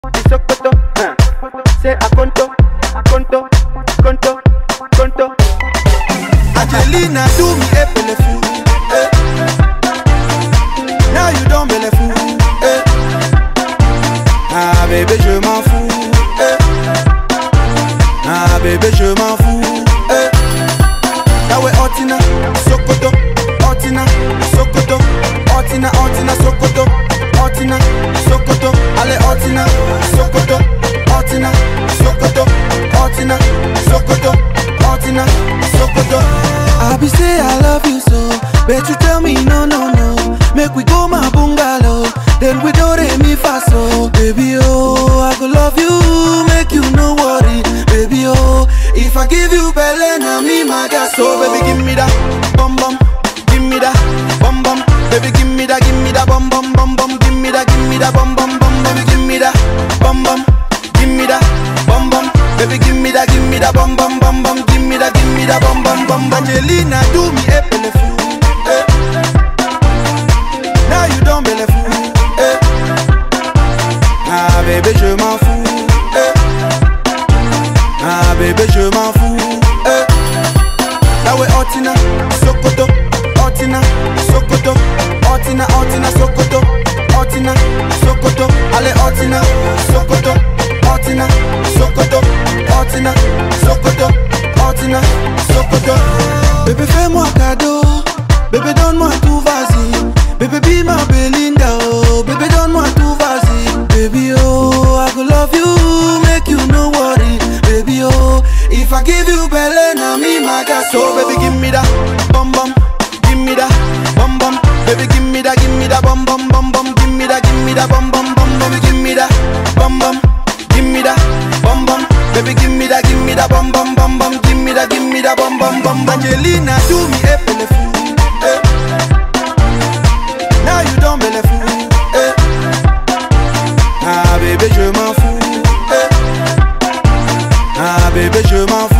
Sokoto, huh? Say Akonto, Akonto, Konto, Konto. Angelina do me a bellefou. Eh. Now you don't bellefou. Eh. Ah bébé je m'en fous. Eh. Ah bébé je m'en fous. Eh. Yawe Otina, Sokoto, Otina, Sokoto, Otina, Otina, Sokoto, Otina, Sokoto, allez Otina, Sokoto, Otina, Sokoto, Otina, Sokoto, Otina, Sokoto. I be say I love you so, but you tell me no no no. Make we go my bungalow, then we do re mi fa so. Baby oh, I go love you, make you no worry. Baby oh, if I give you belly, na me my gas. So baby give me that bum bum, give me that bum bum. Baby give me that, give me that bum bum bum bum. Give me that, give me that bum bum bum. Baby give me that bum bum, give me that bum bum. Baby give me that, give me that bum bum bum bum. Give me that, give me that bum bum bum. Angelina do me a bellefou. Eh. Now you don't bellefou. Eh. Ah bébé je m'en fous. Eh. Ah bébé je m'en fous. Eh. Yawe Otina, Sokoto, Otina, Sokoto, Otina, Otina, Sokoto, Otina, Sokoto, allez Otina, Sokoto, Otina, Sokoto, Otina, Sokoto, Otina, Sokoto. Bébé fais-moi cadeau, bébé donne-moi tout vas-y, bébé be ma Belinda, oh, bébé donne-moi tout vas-y, baby oh, I go love you, make you no worry, baby oh, if I give you belly, na me my gas, so baby give me that, bum bum, give me that, bum bum, baby give me that, give me that, bum bum bum bum, give me that, give me that, bum bum bum, baby give me that, bum bum, give me that, bum bum, baby give me that, give me that, bum bum bum bum, give me that, give me that, bum bum bum, Angelina do me a bellefou, eh. Now you don't bellefou, eh. Ah bébé je m'en fous, eh. Ah bébé je m'en